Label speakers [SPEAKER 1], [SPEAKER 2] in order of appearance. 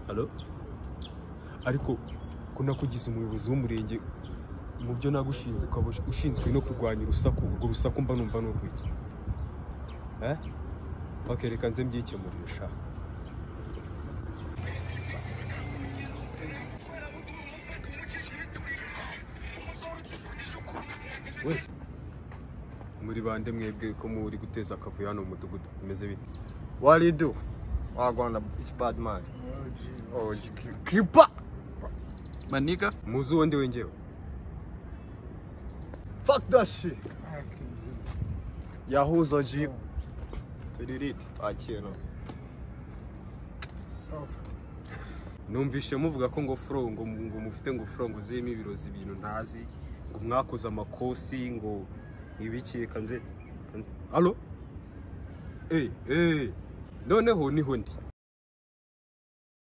[SPEAKER 1] Halo?
[SPEAKER 2] ariko ko nakugize umuyobozi w'umurenge mu byo nagushinze ukaba ushinzwe no kurwanya urusaku urwo rusaku mba numva ni urw'iki Eh? Ok, reka nze mbyikemurire sha we muri bande mwebwe ko muri guteza akavuyo hano mu mudugudu bimeze bite
[SPEAKER 3] What do you do? I gonna it's bad man. Oh, creeper.
[SPEAKER 1] Maniga?
[SPEAKER 2] muzi uwo ndi we ngewe
[SPEAKER 3] Fuck that shit. Yahuzo ji. Tiririti. Akino.
[SPEAKER 2] numvise muvuga ko ngo furo ngo ngo mufite ngo furo ngo zirimo ibirozi ibintu ntazi ngo mwakoze amakosi ngo ibiki reka nze reka nze- alo eee eee noneho niho ndi